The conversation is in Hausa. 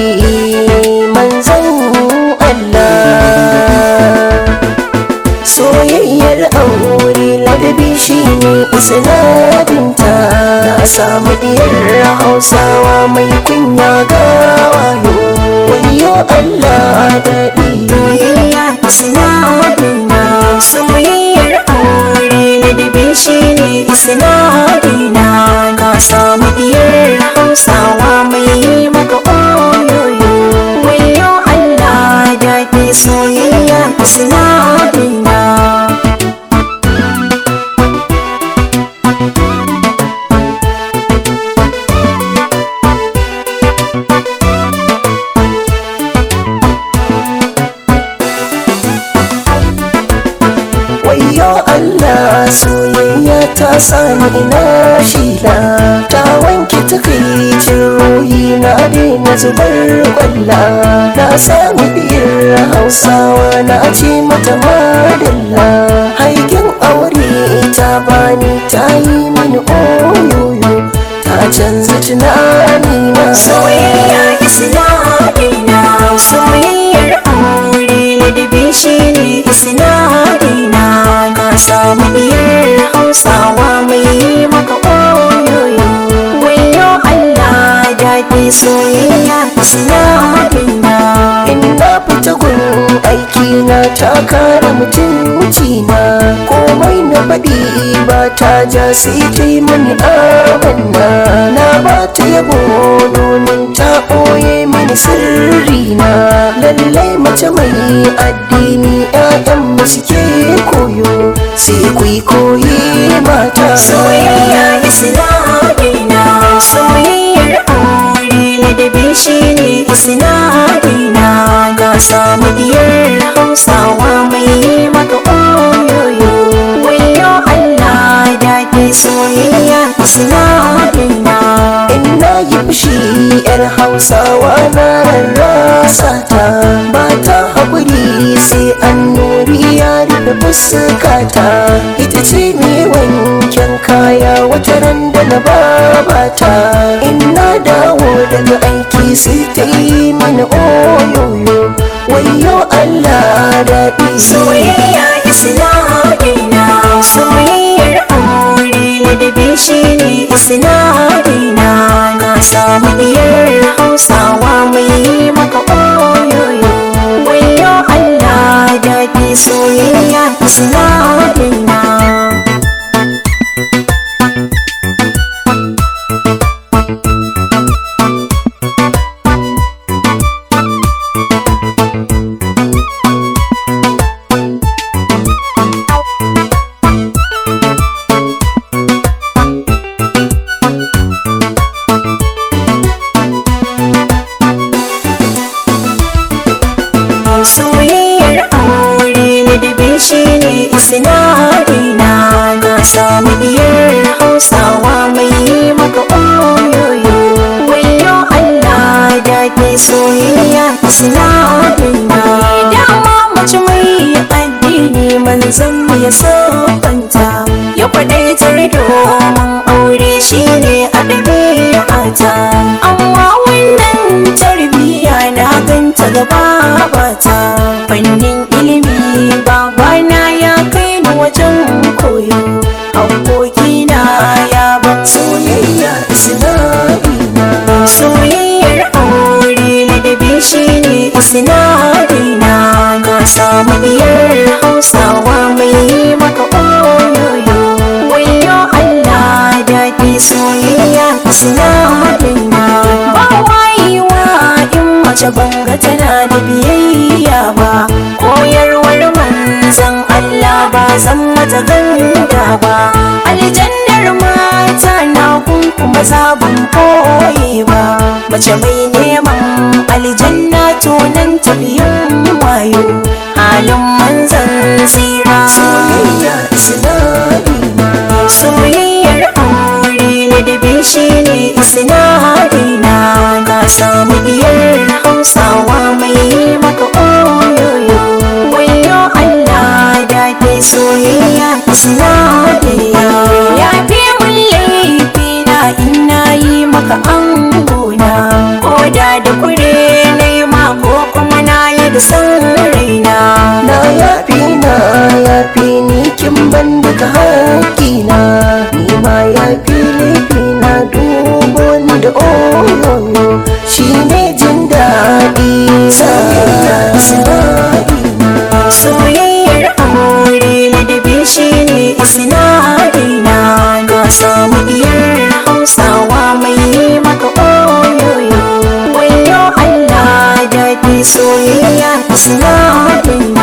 manzan Allah soyayyar aure ladabi shine isnadinta na samu diyar hausawa mai kunya ga wayo wayo Allah daɗi soyayya isnadina soyayyar aure ladabi shine isnadina ka samu diyar hausawa mai maka oyoyo wayo Allah daɗi soyayya isnadina wayo Allah soyayya ta sani ina shila ta wanke takaicin ruhi na daina zubar kwalla na samu biyar hausawa na ce mata madalla haikin aure ta bani ta yi mini oyoyo ta canza tunani na soyayya isnadina soyayyar aure ladabi shine isnadina ka samu biyar hausawa mai maka oyoyo wayo Allah daɗi soyayya isnadina in na fita gun aiki na ta kare mutunci na komai na faɗi ba ta ja sai ta yi mini amanna na ba ta yabo domin ta ɓoye mini sirri na lallai mace mai addini 'ya'yan mu suke koyo sai ku yi koyi mata soyayya isnadina soyayyar aure ladabi shine isnadina ka samu diyar hausawa mai maka oyoyo wayo Allah daɗi soyayya isnadina in na yi fushi yar hausawa na rarrasa ta ba ta haƙuri sai an nuri ya rufe fuskata ita ce ne wanken kaya wata ran da na babata in na dawo daga aiki sai ta yi mana oyoyo wayo Allah daɗi soyayya isnadina soyayyar aure ladabi shine isnadina na samu diyar hausawa mai maka oyoyo wayo Allah daɗi soyayya isnadina soyayyar aure ladabi shine isnadina na samu diyar hausawa mai maka oyoyo wayo Allah daɗi soyayya isnadina dama mace mai addini manzon mu ya sabanta ya kwadaitar domin aure shine a ɗabi'ata amma wannan tarbiyya na ganta gaba bata fannin ilimi babana ya kai ni wajen koyo abokina ya ban soyayya isnadina soyayyar aure ladabi shine isnadina na samu biyar hausawa mai maka oyoyo wayo Allah daɗi soyayya isnadina ba wayewa in mace banga tana da biyayya ba koyarwar manzan Allah ba zan mata ganda ba aljannar mata na kun kuma zabun koye ba mace mai neman aljanna to nan tafiyin wayo halin manzan tsira soyayya isnadina soyayyar aure ladabi shine isnadina na samu diyar hausawa mai maka oyoyo wayo Allah daɗi soyayya isnadina ya fi mun laifi na ina yi maka angona koda da kure baka haƙina ni ma ya fili na dubo ni da oyoyo shi ne jin daɗi soyayya sinadina soyayyar aure ladabi shi ne isnadina ka samu diyar hausawa mai yi maka oyoyo wayo allah daɗi soyayya isnadina